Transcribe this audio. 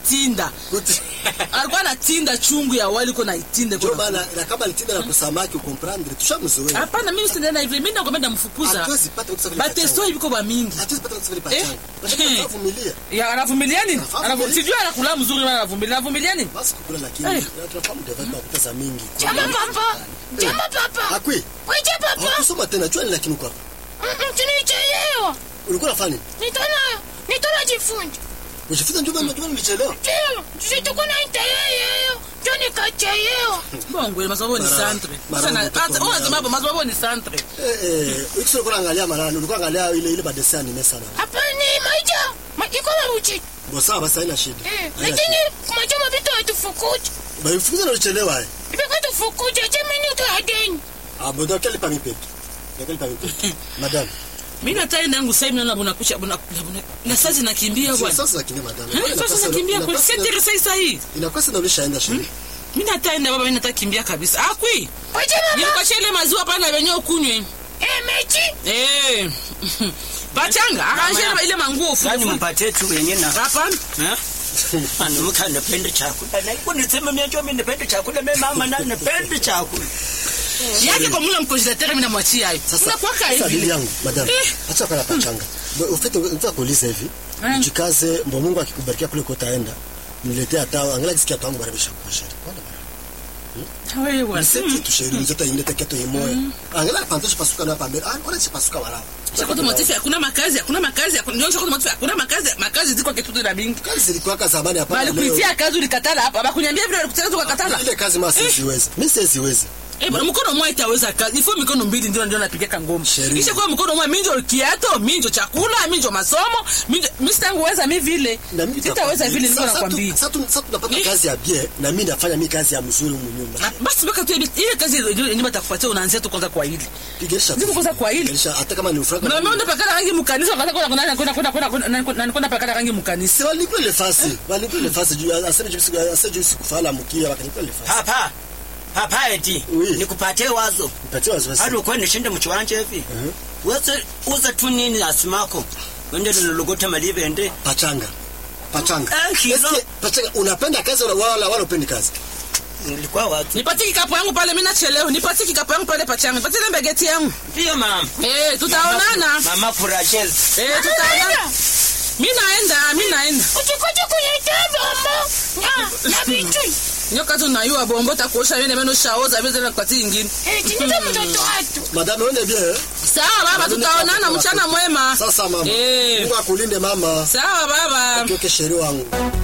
anatinda Kuti- alikuwa anatinda chungu ya wali ko naitinde ndio ko maana na kama alitinda na kusamaki ukomprendre tushamzoea hapana mimi sindana hivi mimi nakwenda mfukuza hatuwezi pata kusa vile batesto pachanga. ibiko ba mingi hatuwezi pata kusa vile Eh? pachanga Unataka Eh. kuvumilia ya anavumilia nini Anavumilia. Anavu- sijui anakula mzuri na anavumilia anavumilia nini basi kukula lakini Eh. tunafahamu development makuta za mingi Jama papa. Jama papa. akwi Weje papa. hakusoma tena jua ni lakini uko hapa Mm, Tunichelewa. ulikuwa unafanya nini Nitona nitona jifunza. ujifunza ndio maana ndio maana nilichelewa Ndio, sitakuwa na itayeyo. Ndio nikachelewa. bongo ile masababu ni Mara- santre mara sasa mtoto hata wa unasema hapo masababu ni santre eh eh ukisema ulikuwa unaangalia marani ulikuwa unaangalia ile ile badesi anime sana Hapa ni maja. Iko mabuchi. bo sawa basi haina shida Eh, Haina lakini shida. majama vitu hatufukuti. Ba ufukuza na ulichelewa eh Vitu hatufukuti. Acha mimi tu hadeni. ah bo donc quelle parmi pepe quelle parmi pepe madame mimi natai nangu sasa mimi naona bunakucha buna na sasa nakimbia sio bwana sasa nakimbia madame Eh, sasa nakimbia kwa sasa sasa hii inakuwa sasa ulishaenda shule mimi nataenda baba mimi natakimbia kabisa akwi Weje mama. nilikuachia ile maziwa pana venye ukunywe Eh, mechi. eh pachanga akashia ile manguo Yaani fufu mpatie tu wenye na hapana Eh? Mwanamke anapenda chakula. Na hivyo nisema mimi najua mimi napenda chakula, mimi mama na napenda chakula. yake kwa mule mkonjitatere mimi namwachia hiyo sasa unakuwaka sasa bibi hivi yangu madame Eh. acha kwa pachanga ufite unataka kuuliza hivi Eh. jikaze mbo Mungu akikubarikia kule kotaenda niletee hata angalia kisikia tangu barabisha kwa shari wewe bwana Niseti tusheri mzoto ingine teketo imoya angalia pantoshi pasuka na pambele ah ona si pasuka wala Chakoto motifi hakuna makazi hakuna makazi hakuna ndio chakoto motifi hakuna makazi makazi ziko kitu na bingi kazi zilikuwa kaza zamani hapa bali kuitia kazi ulikatala hapa bakuniambia vile ulikutaka tukakatala ile kazi masi siwezi mimi siwezi Eh, bwana mkono mmoja itaweza kazi. Ifo mikono mbili ndio ndio napiga ngoma. Sheria. Kisha kwa mkono mmoja minjo kiato, minjo chakula, minjo masomo, minjo mimi sitangeweza mimi vile. na mimi Sitaweza vile ndio Sasa tu- nakwambia. sasa tu- sasa tunapata Eh. kazi ya bie na mimi nafanya mimi kazi ya mzuri humu Ah, nyuma Basi baka tu ile kazi yenyewe batakupatia unaanzia tu kwanza kwa hili. pigesha Niko kwanza kwa hili. pigesha hata kama ni ufraka Na mimi pakala rangi mkanisa wakati kwenda kwenda kwenda kwenda kwenda kwenda kwenda pakala rangi mkanisa. si walikuwa ile fasi walikuwa ile fasi juu aseme juu siku aseme juu siku fala mkia wakalikuwa ile fasi Papa. Papa eti. Oui. Nikupatie wazo. nipatie wasiwasi Hadi ukwenda nishinde mchiwanje hivi. Mhm. Wewe uza tu nini asimako. Wende lologota malive ende. pachanga pachanga Ah, hizo. Eske, pachanga unapenda kazi wala wala wala upendi kazi Nilikuwa watu. Nipatie kikapu yangu pale mimi nachelewa. Nipatie kikapu yangu pale pachanga. Nipatie ile mbegeti yangu. Pia mama. Eh, tutaonana. Mama Kurachel. Eh, tutaonana. Mimi naenda, mimi naenda. Utikoje kuletea bombo. Na na vitu. nyoka tu nayua bombo takuosha wene meno shaoza vile tena kwa ingine Eh, tinita mtoto watu. madame one bien eh? sawa baba tutaonana mchana mwema sasa mama Eh. Mungu akulinde mama sawa baba kioke sheri wangu